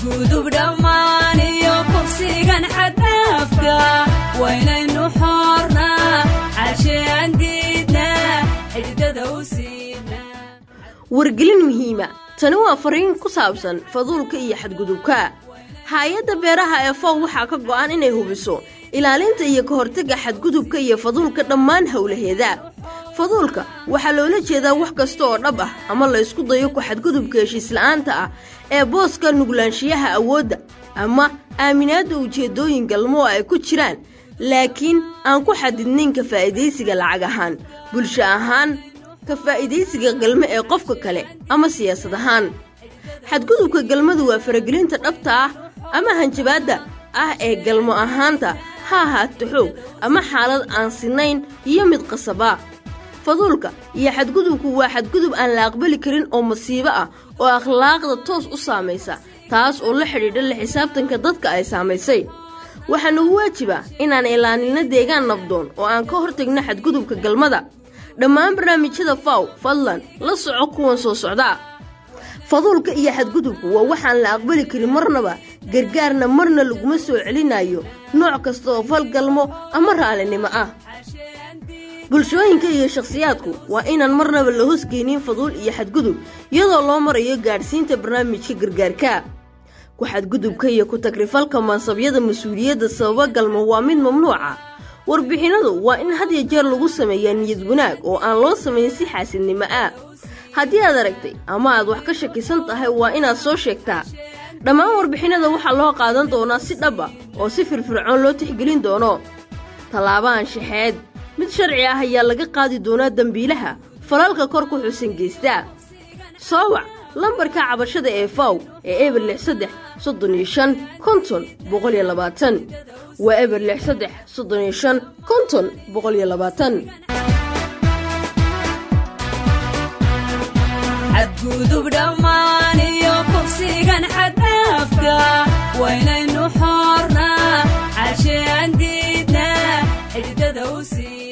xadgudub dhammaan iyo kufsigan xaddaafka waynaynu xoornaa xaashean diidnaa xididada u siinaa wargelin muhiima tani waa fariin ku saabsan faduulka iyo xadgudubka hay-adda beeraha ee fow waxaa ka go'an inay hubiso ilaalinta iyo ka hortagga xadgudubka iyo faduulka dhammaan howlaheeda faduulka waxaa loola jeedaa wax kasta oo dhab ah ama la ysku dayo ku xadgudubka heshiisla'aanta ah ee booska nuglaanshiyaha awoodda ama aaminaadda ujeeddooyin galmo oo ay ku jiraan laakiin aan ku xadidnayn ka faa'iidaysiga lacag ahaan bulsho ahaan ka faa'iidaysiga galmo ee qofka kale ama siyaasad ahaan xadgudubka galmadu waa faragelinta dhabta ah ama hanjabaadda ah ee galmo ahaanta ha ahaato xoog ama xaalad aan sinayn iyo mid qasaba faduulka iyo xadgudubku waa xadgudub aan la aqbali karin oo masiibo ah oo akhlaaqda toos u saamaysa taas oo la xidhiidha la xisaabtanka dadka ay saamaysay waxaa nagu waajiba inaan ilaaninno deegaan nabdoon oo aan ka hortagno xadgudubka galmada dhammaan barnaamijyada faw fadlan la soco kuwan soo socdaa faduulka iyo xadgudubku waa waxaan la aqbali karin marnaba gargaarna marna laguma soo celinayo nooc kasta oo falgalmo ama raalinimo ah bulshooyinka iyo shakhsiyaadku waa inaan marnaba la hosgeynin faduul iyo xadgudub iyadoo loo marayo gaadhsiinta barnaamijka gargaarka ku xadgudubka iyo ku tagrifalka mansabyada mas-uuliyadda sababa galmo waa mid mamnuuca warbixinadu waa in had ya jeer lagu sameeyaa niyad wanaag oo aan loo samayn si xaasidnimo ah haddii aad aragtay ama aad wax ka shakisan tahay waa inaad soo sheegtaa dhammaan warbixinada waxaa loo qaadan doonaa si dhaba oo si firfircoon loo tixgelin doono tallaabahan shaxeed mid sharci ah ayaa laga qaadi doonaa dembiilaha falalka kor ku xusan geystaa soo wac lambarka cabashada ee faw ee eber lix saddex soddon iyo shan konton boqol iyo labaatan waa eber lix saddex soddon iyo shan konton boqol iyo labaatan xadgudub dhammaan iyo kufsigan xaddaafka waynaynu xoornaa xaashean diidnaa xididada u siin